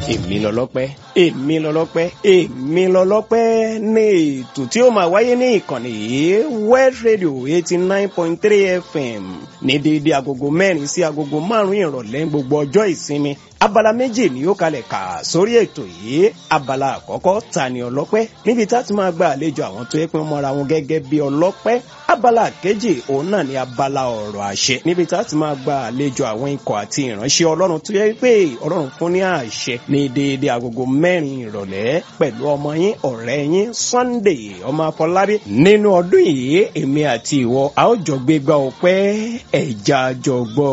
èmi lọlọ́pẹ́ èmi lọlọ́pẹ́ èmi lọlọ́pẹ́ ní ètò tí ó máa wáyé ní ìkànnì yìí West Radio eighty nine point three FM ní déédéé agogo mẹ́rin sí agogo márùn-ún ìrọ̀lẹ́ gbogbo ọjọ́ ìsinmi abala méjì ni ó kalẹ̀ kà sórí ètò yìí abala àkọ́kọ́ ta ni ọlọ́pẹ́ níbi tá a ti máa gba àlejò àwọn tó yẹ pé wọ́n mọra wọn gẹ́gẹ́ bí ọlọ́pẹ́ abala kejì òun náà ni abala ọ̀rọ̀ àṣẹ níbi tá a ti máa gba àlejò àwọn ikọ̀ àti ìránṣẹ́ ọlọ́run tó yẹ pé ọlọ́run fún ní àṣẹ ní déédéé agogo mẹ́rin ìrọ̀lẹ́ pẹ̀lú ọmọ yín ọ̀rẹ́ yín Sunday ọmọ Afọlábí nínú ọdún yìí èmi àti ìwọ a ó jọ gbégbá ọpẹ́ ẹ̀já jọ gbọ́.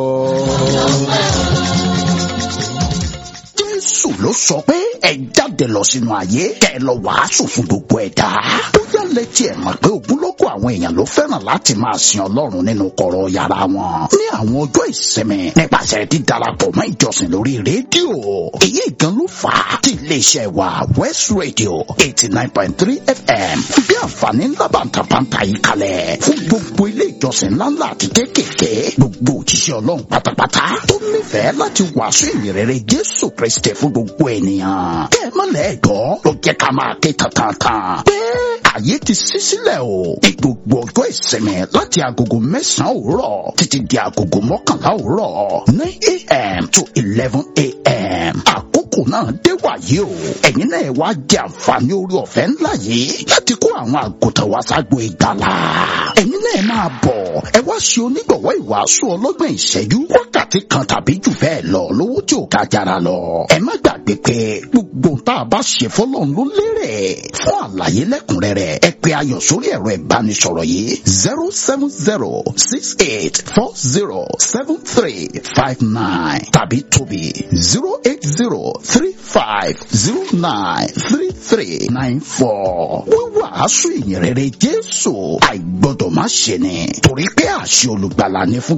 jésù ló sọ pé ẹ jáde lọ sínú ayé kẹ ẹ lọ wàásù fún gbogbo ẹ̀dá bóyá lẹ́tí ẹ̀ mọ̀ pé ogunlọ́gọ̀ àwọn èèyàn ló fẹ́ràn láti máa sin ọlọ́run nínú kọ̀rọ̀ yàrá wọn ní àwọn ọjọ́ ìsinmi nípasẹ̀ dídarapọ̀ mọ́ ìjọsìn lórí rédíò èyí gan ló fà á tí iléeṣẹ́ wa West Radio eighty nine point three FM bí àǹfààní ńlá bàǹtàbàǹtà yìí kalẹ̀ fún gbogbo ilé ìjọsìn ńláńlá àti kéékèèké gbogbo òjíṣẹ́ ọlọ́run pátápátá tó nífẹ̀ẹ́ láti wàásù ìrere Jésù Kristi fún gbogbo ènìyàn kẹ́ ẹ mọ́lẹ̀ gbọ́ ló jẹ́ ká máa ké tantan pé ààyè ti ṣí sílẹ̀ o ní gbogbo ọjọ́ ìsinmi láti agogo mẹ́sàn-án òwúrọ̀ títí di agogo mọ́kànlá òwúrọ̀ nine a.m. to eleven a.m. àkókò náà dé wàyí o ẹ̀yin náà wá jẹ àǹfààní orí ọ̀fẹ́ ńlá yìí láti kó àwọn àgùntàn wá ságbo ìgbàlà ẹ̀yin náà máa bọ̀ ẹ wá ṣe onígbọ̀wọ́ ìwàásù ọlọ́gbọ̀n ìṣẹ́jú wákàtí kan tàbí jù bẹ́ẹ̀ lọ lówó tí ò ká jára lọ ẹ má gbàgbé pé gbogbo tá a bá ṣe fọlọ́run ló lérè fún àlàyé lẹ́kùnrẹ́rẹ́ ẹ pè ayọ̀ sórí ẹ̀rọ ìbánisọ̀rọ̀ yìí zero seven zero six eight four zero seven three five nine tàbí tóbi zero eight zero three five zero nine three three nine four wíwàásù ìyìnrere Jésù àìgbọ́dọ̀ má ṣe ni torí pé àṣẹ olùgbàlà ni fún